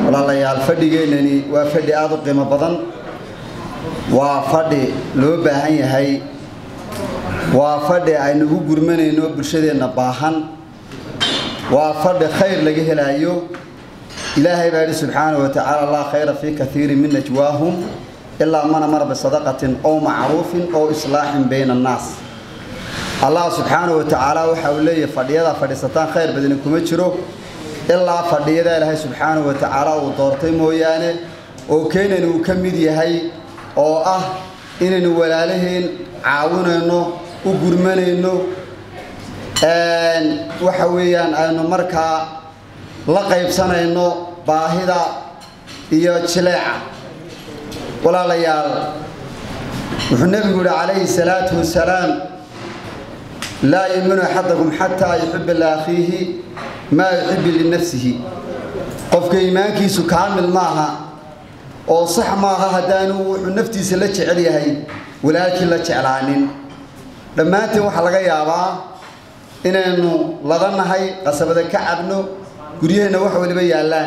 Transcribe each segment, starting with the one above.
walaalayaal fadhigeennani waa fadhi aada u qiimo badan waa fadhi loo baahan yahay waa fadhi aynu ugu gurmanayno bulshadeenna baahan waa fadhi khayr laga helaayo ilaahay baa yidhi subxaana wa tacaala laa khayra fii kaiirin min najwaahum ilaa man amara bisadaqatin ow macruufin ow islaaxin bayna annaas allah subxaana wa tacaala waxa uu leeyahay fadhiyadaa fadhiisataan khayr badani kuma jiro ilaa fadhiyada ilaahay subxaana wa tacaala uu doortay mooyaane oo keenan uu ka mid yahay oo ah inaynu walaalaheen caawinayno u gurmanayno waxa weeyaan aynu markaa la qaybsanayno baahida iyo jileeca walaalayaal wuxuu nebigu yihi calayhi salaatu wasalaam laa yuminu axadakum xataa yuxiba liakhiihi maa yuxibu linafsihi qofka iimaankiisu kaamil maaha oo sax maaha haddaanu wuxuu naftiisa la jecel yahay walaalkii la jeclaanin dhammaanteen waxaa laga yaabaa inaynu ladanahay qasabada ka cabno guryaheenna wax waliba yaallaan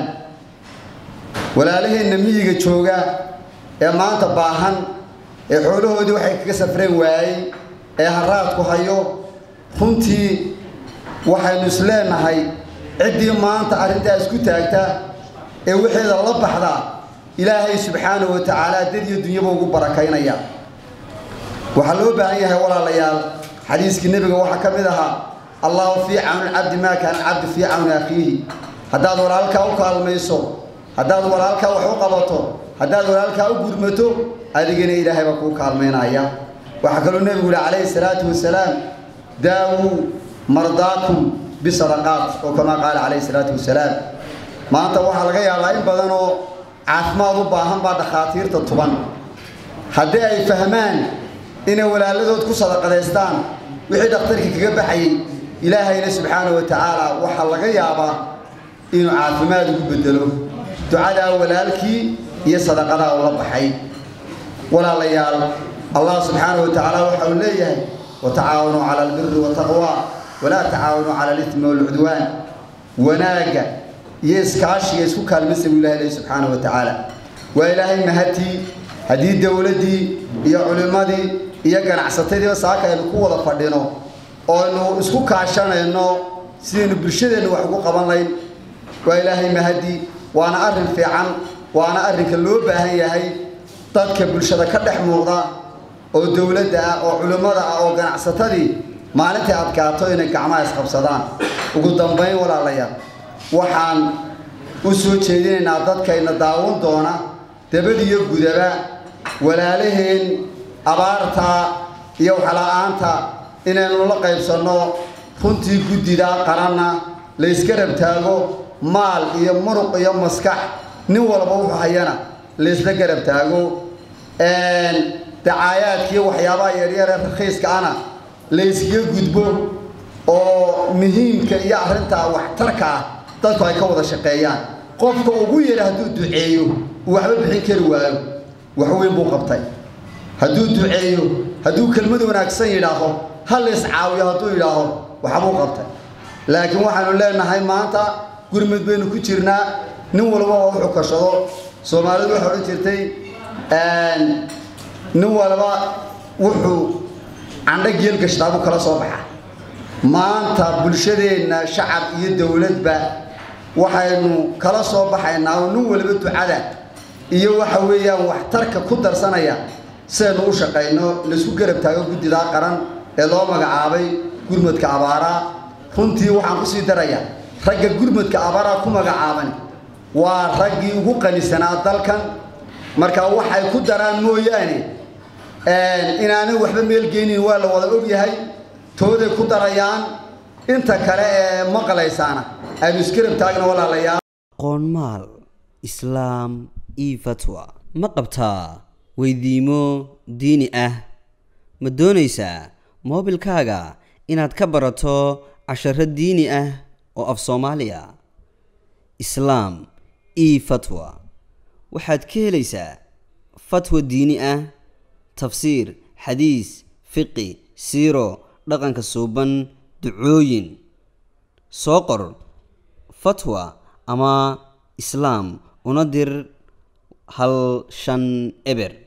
walaalaheenna miyiga jooga ee maanta baahan ee xoolahoodii waxay kaga safreen waayey ee haraadku hayo runtii waxaynu is leenahay ciddii maanta arrintaa isku taagta ee wixeeda la baxda ilaahay subxaanahu wa tacaala dad iyo dunyaba ugu barakaynaya waxaa loo baahan yahay walaalayaal xadiiskii nebiga waxaa ka mid ahaa allahu fii cawni cabdi maa kaana cabdi fii cawni akhiihi haddaad walaalkaa u kaalmayso haddaad walaalkaa wax u qabato haddaad walaalkaa u gurmato adigana ilaahay baa kuu kaalmaynaya waxaa kaloo nebigu yihi calayhi salaatu wasalaam daawuu mardaakum bisadaqaat oo kamaa qaala calayhi salaatu wasalaam maanta waxaa laga yaabaa in badan oo caafimaad u baahan baa dhakhaatiirta tuban haddii ay fahmaan inay walaaladood ku sadaqadaystaan wixii dhakhtarka kaga baxayay ilaahayna subxaana wa tacaala waxaa laga yaabaa inuu caafimaad ugu bedelo ducadaa walaalkii iyo sadaqadaa ula baxay walaalayaal allah subxaana wa tacaala waxa uu leeyahay watacaawanuu cala albiri wataqwa walaa tacaawanuu cala alithmi walcudwaan wanaagga iyo iskaashiga isku kaalmaysa buu ilahay leeyahy subxaana wa tacaala waa ilaahay mahadtii haddii dowladdii iyo culimmadii iyo ganacsatadiiba saaka aynu ku wada fadhino oo aynu isku kaashanayno sidaynu bulshadeennu wax ugu qaban layn waa ilaahay mahadii waana arrin fiican waana arrinka loo baahan yahay dadka bulshada ka dhex muuqda oo dowladda ah oo culimmada ah oo ganacsatadii maalintai adkaato inay gacmaha isqabsadaan ugu dambayn walaalayaal waxaan u soo jeedinaynaa dadkayna daawan doona dabadiyo gudaba walaalaheen abaarta iyo waxla-aanta inaynu la qaybsanno runtii guddida qaranna la yska rabtaago maal iyo muruq iyo maskax nin walba wuxuu hayana la ysla garab taago dacaayaadkiiyo waxyaabaha yaryaree rakhiiska ana la yskaga gudbo oo muhiimka iyo arrintaa waxtarka ah dadku ay ka wada shaqeeyaan qofka ugu yara hadduu duceeyo uu waxba bixin kari waayo wax weyn buu qabtay hadduu duceeyo hadduu kelmad wanaagsan yidhaaho ha la iscaawiyo hadduu yidhaaho waxbuu qabtay laakiin waxaanu leenahay maanta gurmud baynu ku jirnaa nin walba oo wuxuu kashado soomaalidu waxay odhan jirtay nin walba wuxuu candho geel gashtaa buu kala soo baxa maanta bulshadeenna shacab iyo dowladba waxaynu kala soo baxaynaa oo nin waliba ducada iyo waxa weeyaan waxtarka ku darsanaya sidaynu u shaqayno laisku garab taago guddidaa qaran ee loo magacaabay gurmadka abaaraa runtii waxaan kusii darayaa ragga gurmadka abaaraa ku magacaaban waa raggii ugu qanisanaa dalkan marka waxay ku daraan mooyaane inaanay waxba meelgeynin waa la wada ogyahay tooday ku darayaan inta kale ee maqlaysaana aynu iskarab taagna walaalayaal qoonmaal islaam io fatwa ma qabtaa weydiimo diini ah ma doonaysaa moobilkaaga inaad ka barato casharo diini ah oo af soomaaliya islaam io fatwa waxaad ka helaysaa fatwa diini ah tafsiir xadiis fiqi siiro dhaqanka suuban ducooyin soo qor fatwa ama islaam una dir hal shan eber